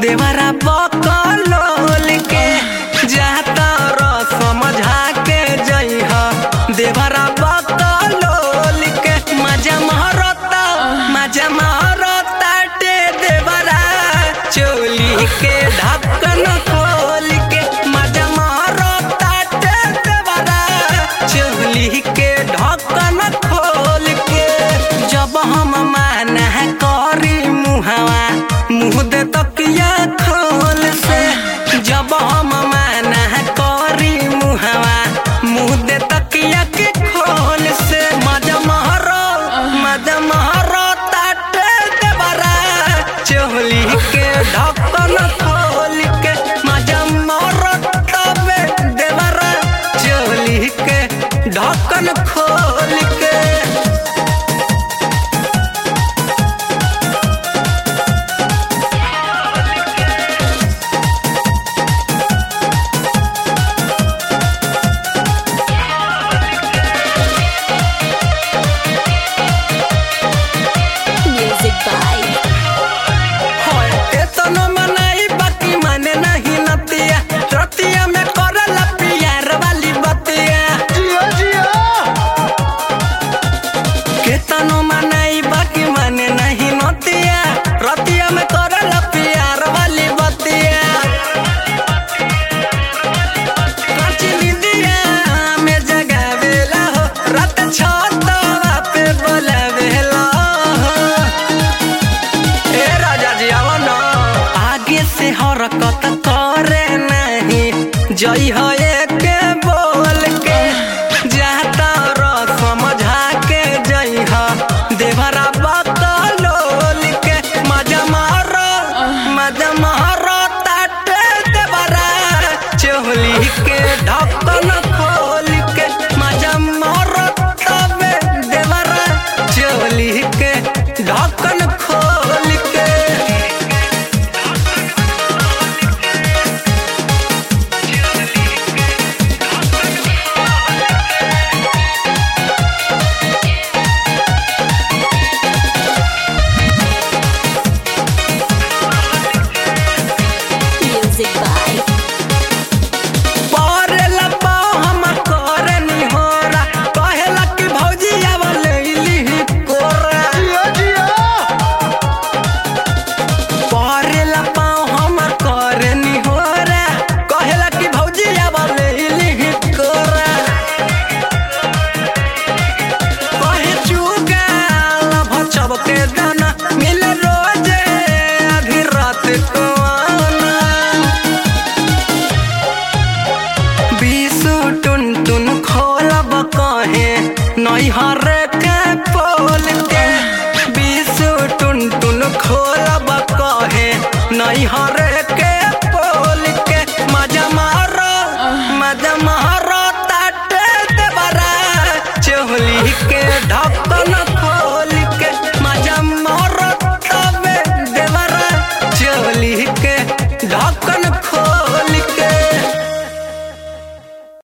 देवरा बकलोल के जाता र समझा के जइह देवरा बकलोल के मजा महरता मजा महरता टे देवरा चोली के ढक्कन खोल के मजा महरता टे देवरा चोली के ढक्कन खोल के जब हम माना करी मुहवा मुँह दे तकिया खोल से जब हम माना करी मुहवा मुँह दे तकिया के खोल से मजा महरो मजा महरो ताटे देवरा चोली के ढक्कन खोल के मजा महरो तबे देवरा चोली के ढक्कन खोल के Music by होय, एतनो मनाई बाकी माने नहीं नतिया रतिया में करला प्यार वाली बतिया केतनो मनाई बाकी माने नहीं नतिया रतिया में करला प्यार वाली बतिया काची निंदिया में जगावेला हो रात छतवा पे बोलावेला हो ए राजा जी आवा ना आगे से हरकत करे नहीं जई ह